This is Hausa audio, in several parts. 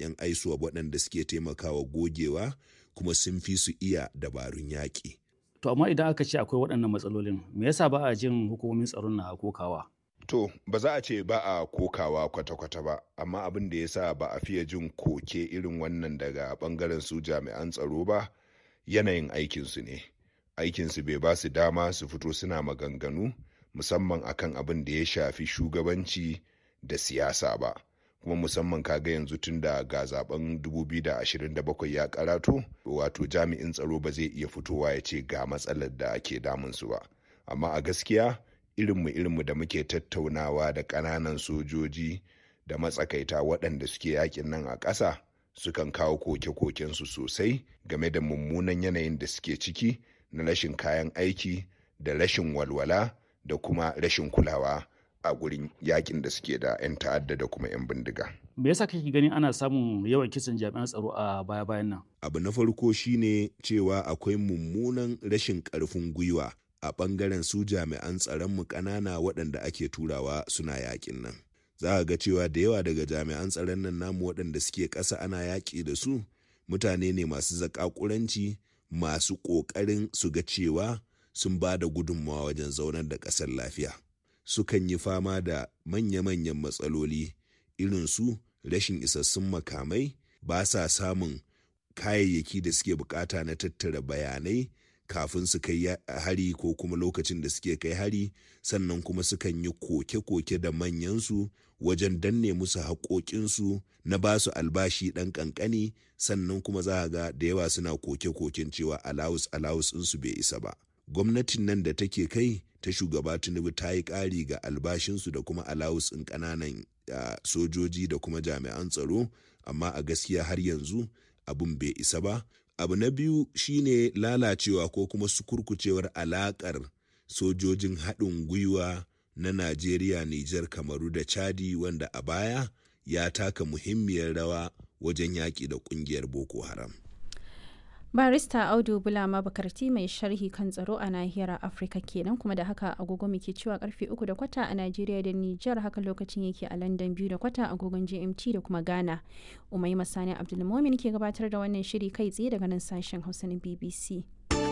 'yan aisuwa waɗanda suke taimakawa gogewa kuma sun fi su iya dabarun yaƙi. To amma idan aka ce akwai waɗannan matsalolin, me yasa ba a jin hukumomin tsaron na kokawa? To, ba za a ce ba a kokawa kwata-kwata ba, amma abin da ya sa ba a fiye jin koke irin wannan daga ɓangaren su jami'an tsaro ba, yanayin aikinsu ne. Aikinsu bai ba su dama su fito suna maganganu, musamman akan abin da ya shafi shugabanci da siyasa ba. kuma musamman kaga yanzu tun da ga zaben 2027 ya karatu wato jami'in tsaro ba zai iya fitowa ya ce ga matsalar da ke damunsu ba amma a gaskiya irinmu irinmu da muke tattaunawa da ƙananan sojoji da matsakaita waɗanda suke yakin nan a ƙasa sukan kawo koke-kokensu sosai game da mummunan yanayin da suke ciki na rashin kayan aiki da rashin walwala da kuma rashin kulawa a gurin yakin da suke da 'yan ta'adda da kuma 'yan bindiga. Me yasa kake ganin ana samun yawan kisan jami'an tsaro a baya-bayan nan? Abu na farko shine cewa akwai mummunan rashin ƙarfin gwiwa a ɓangaren su jami'an tsaronmu ƙanana waɗanda ake turawa suna yakin nan. Za a ga cewa da yawa daga jami'an tsaron nan namu waɗanda suke ƙasa ana yaƙi da su mutane ne masu zaƙaƙuranci masu ƙoƙarin su ga cewa sun ba da gudunmawa wajen zaunar da ƙasar lafiya. sukan yi fama da manya-manyan matsaloli irin su rashin isassun makamai ba sa samun kayayyaki da suke bukata na tattara bayanai kafin su kai hari ko kuma lokacin da suke kai hari sannan kuma sukan yi koke-koke da manyansu wajen danne musu haƙoƙinsu na ba su albashi ɗan ƙanƙani sannan kuma za ga da yawa suna koke-koken cewa alawus alawus ɗinsu bai isa ba gwamnatin nan da take kai ta shugaba tinubu ta yi ƙari ga albashinsu da kuma alawus ɗin ƙananan sojoji da kuma jami'an tsaro amma a gaskiya har yanzu abin bai isa ba abu na biyu shine lalacewa ko kuma sukurkucewar alaƙar sojojin haɗin gwiwa na najeriya nijar kamaru da chadi wanda a baya ya taka muhimmiyar rawa wajen yaƙi da ƙungiyar boko haram barista audu bulama bakarti mai sharhi kan tsaro a nahiyar afirka kenan kuma da haka agogo muke cewa karfe uku da kwata a najeriya da nijar haka lokacin yake a london biyu da kwata agogon gmt da kuma ghana umai masani abdulmomin ke gabatar da wannan shiri kai tsaye daga nan sashen hausa na bbc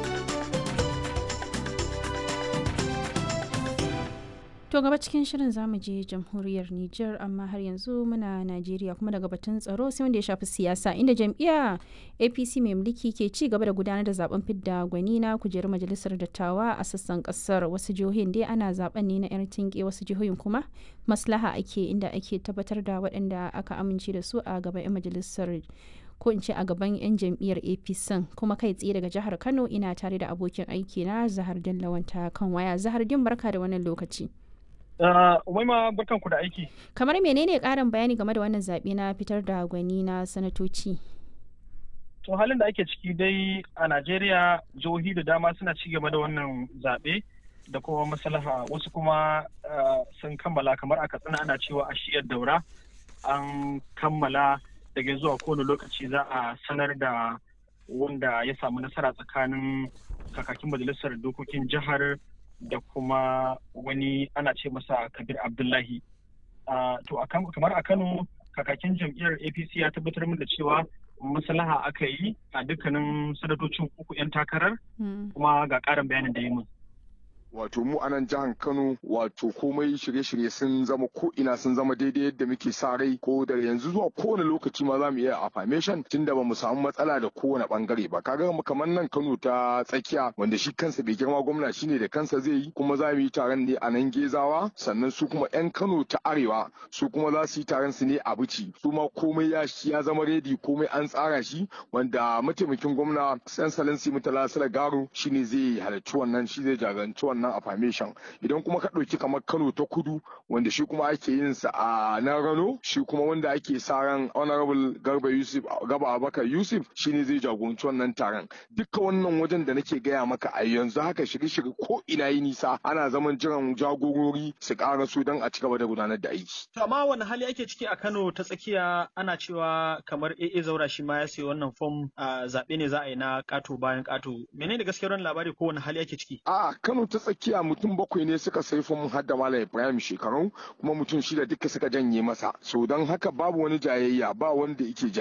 To gaba cikin shirin zamu je jamhuriyar Nijar amma har yanzu muna Najeriya kuma daga batun tsaro sai wanda ya shafi siyasa inda jam'iyya APC mai mulki ke ci gaba da gudanar da zaben fidda gwani na kujerar majalisar dattawa a sassan kasar wasu jihohin dai ana zaben ne na yar tinke wasu jihohin kuma maslaha ake inda ake tabbatar da waɗanda aka amince da su a gaban 'yan majalisar ko in ce a gaban 'yan jam'iyyar apc kuma kai tsaye daga jihar kano ina tare da abokin aiki na zahar dallawanta kan waya zahar din barka da wannan lokaci Umaima barkan ku da aiki. Kamar menene ƙarin bayani game da wannan zaɓe na fitar da gwani na sanatoci? To halin da ake ciki dai a Najeriya jihohi da dama suna ci gaba da wannan zaɓe da kuma maslaha wasu kuma sun kammala kamar a katsina ana cewa a shiyar daura an kammala daga zuwa kowane lokaci za a sanar da wanda ya samu nasara tsakanin kakakin majalisar dokokin jihar da kuma wani ana ce masa kabir abdullahi to kamar a kano kakakin jam'iyyar apc ya tabbatar min da cewa maslaha aka yi a dukkanin sanatocin uku 'yan takarar kuma ga ƙarin bayanin da yi min wato mu anan jihar Kano wato komai shirye-shirye sun zama ko ina sun zama daidai yadda muke sa rai ko da yanzu zuwa kowane lokaci ma za mu iya affirmation tunda ba mu samu matsala da kowane bangare ba kaga mu kamar nan Kano ta tsakiya wanda shi kansa bai girma gwamna shine da kansa zai yi kuma za mu yi taron ne a nan Gezawa sannan su kuma yan Kano ta arewa su kuma za su yi taron su ne a Bici su ma komai ya ya zama redi komai an tsara shi wanda mataimakin gwamna San Salansi Mutala Garo shine zai halarci wannan shi zai jagoranci wannan wannan affirmation idan kuma ka ɗauki kamar kano ta kudu wanda shi kuma ake yin sa a nan rano shi kuma wanda ake sa ran honorable garba yusuf gaba abakar yusuf shine zai jagoranci wannan taron duka wannan wajen da nake gaya maka a yanzu haka shirye-shirye ko ina yi nisa ana zaman jiran jagorori su ƙara su don a ci gaba da gudanar da aiki. to amma wani hali ake ciki a kano ta tsakiya ana cewa kamar AA zaura shi ma ya sayi wannan fom a zaɓe ne za a yi na ƙato bayan ƙato menene gaskiyar wannan labari ko wani hali ake ciki. a kano ta tsakiya mutum bakwai ne suka sai fom har da malam ibrahim shekaru kuma mutum shida duka suka janye masa so don haka babu wani jayayya ba wanda yake